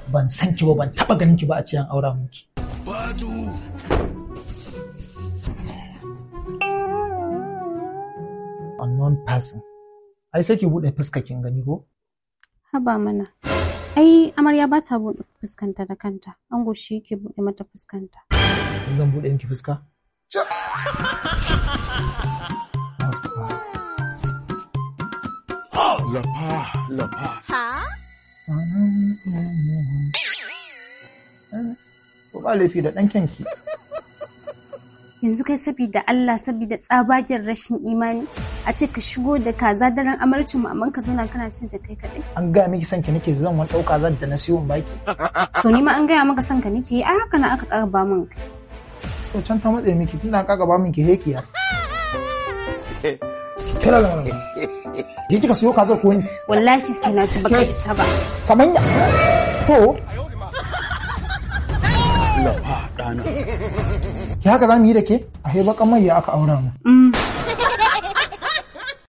ban san ki ba ban taba ganin ki ba a ce an aura miki unknown person ai sai ki bude fuska kin gani ko Haba mana. Ai amarya ba ta buɗe fuskanta da kanta. Ango shi yake buɗe mata fuskanta. Ni zan bude miki fuska Lafa, lafa. ko ba laifi da dan kyanki Yanzu kai sabida Allah sabida tsabagen rashin imani a ce ka shigo da kaza daren amarcin mu amma ka zauna kana cin ta kai kaɗai. an gaya miki son ki nake zan wani dauka zan da na siyo in baki To ni ma an gaya maka son ka nake yi ai haka na aka ƙara ba min kai. to can ta matse miki tunda an kaga ba min ki hekiya kira da mana ki kika siyo kaza ko ni Wallahi sai na ci baka isa ba. kaman ya to Lafa ɗana. ki haka za mu yi da ke a haibakan mai ya aka aura mu Mm.